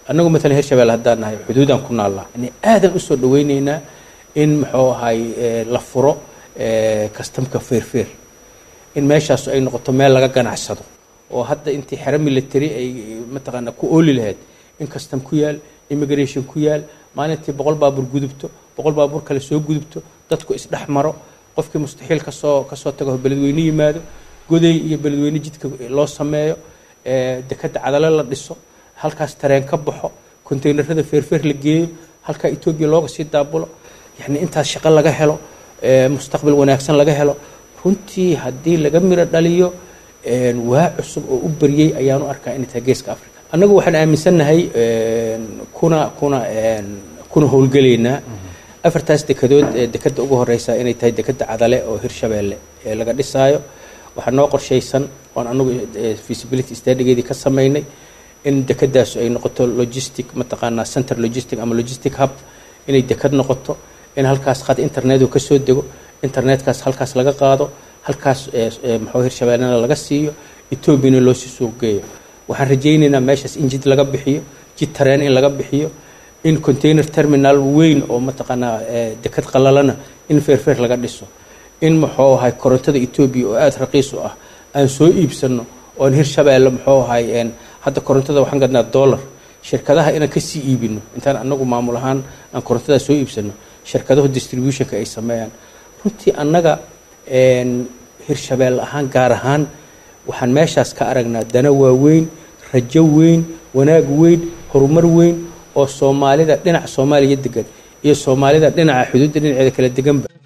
annagu matalan hirshabelle haddaan nahay xuduudaan ku naallaa yani aadan usoo dhaweyneynaa in muxuu ahay la furo kastamka feerfeer in meeshaasu ay noqoto meel laga ganacsado oo hadda intii xero military ay mataqaana ku ooli lahayd in kastam ku yaal immigration ku yaal maalintii boqol baabuur gudubto boqol baabuur kale soo gudubto dadku isdhex maro qofkii mustaxiil kasoo kasoo tago beledweyne yimaado goday iyo beledweyne jidka loo sameeyo dekadda cadalo la dhiso halkaas tareen ka baxo konteynerada feerfeer la geeyo halkaa etoobiya looga sii daabulo yacni intaas shaqo laga helo mustaqbal wanaagsan laga helo runtii haddii laga miro dhaliyo waa cusub oo u baryey ayaanu arkaa inay tahay geeska africa annagu waxaan aaminsannahay kuna kuna kuna howlgelaynaa afartaas dekadood ee dekadda ugu horeysa inay tahay dekadda cadale oo hirshabeelle ee laga dhisaayo waxaa noo qorshaysan oon anagu feasibility studygeedii ka samaynay in dekadaasu ay noqoto logistic mataqaanaa center logistic ama logistic hub inay dekad noqoto in halkaas qad internetu ka soo dego internetkaas halkaas laga qaado halkaas maxuu hirshabeellena laga siiyo etoobiyana loo sii suuq geeyo waxaan rajaynaynaa meeshaas in jid laga bixiyo jid tareen in laga bixiyo in container terminal weyn oo mataqaanaa dekad qalalana in feerfeer laga dhiso in muxuu ahay korontada etoobiya oo aada raqiis u ah aan soo iibsano oon hirshabeelle muxuu ahay hadda korontada waxaan gadnaa dollar shirkadaha inaan kasii iibino intaan anagu maamul ahaan aan korontada soo iibsano shirkadahu distributionka ay sameeyaan runtii annaga hirshabelle ahaan gaar ahaan waxaan meeshaas ka aragnaa dana waaweyn rajo weyn wanaag weyn horumar weyn oo soomaalida dhinaca soomaaliya degan iyo soomaalida dhinaca xuduudda dhinaceeda kala deganba